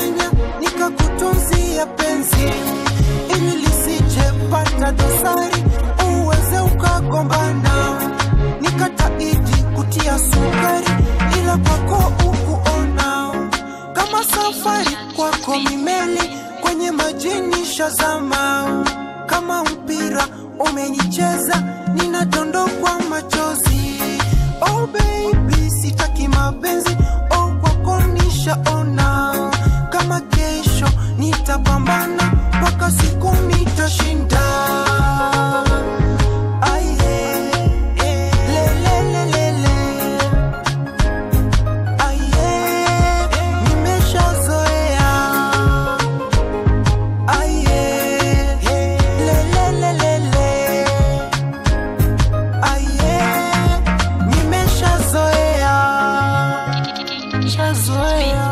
nikakudanganya nikakutunzia penzi ili lisijepata dosari uweze ukagombana nikataidi kutia sukari ila kwako ukuona kama safari kwako mimeli kwenye majini shazama kama mpira umenicheza ninadondokwa machozi oh baby sitaki mapenzi oh kwako nishaona kama kesho nitapambana mpaka siku nitashinda Aye, lelelelele. Aye, nimeshazoea. Aye, lelelelele. Aye, nimeshazoea. Shazoea.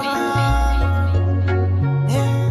Yeah.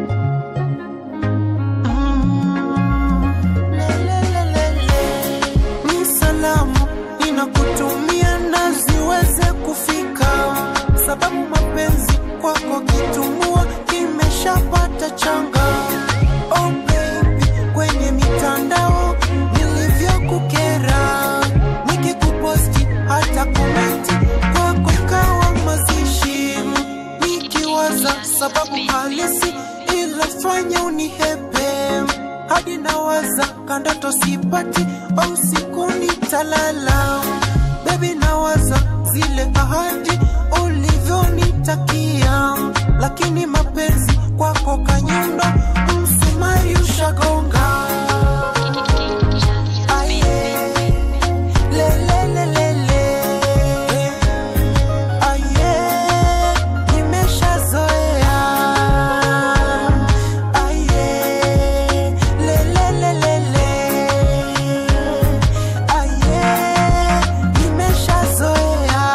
Mm. Lelelelele. Ni salamu ninakutumia na ziweze kufika, sababu mapenzi kwako kitumua kimeshapata changa. Oh baby, kwenye mitandao nilivyokukera, nikikuposti hata komenti kwako ikawa mazishi, nikiwaza sababu halisi ilofanya unihepe hadi nawaza kandoto sipati au siku nitalala bebi nawaza zile ahadi ulivyonitakia lakini mapenzi kwako kanyundo msumari ushagonga Aye, lelelelele. Aye, nimeshazoea. Aye, lelelelele. Aye, nimeshazoea.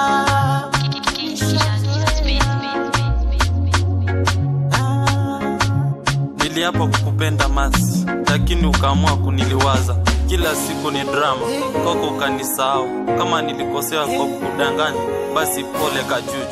Ah. Niliapa kukupenda masi, lakini ukaamua kuniliwaza. Kila siku ni drama, kwako ukanisahau. Kama nilikosea kwa kukudanganya, basi pole kajuju.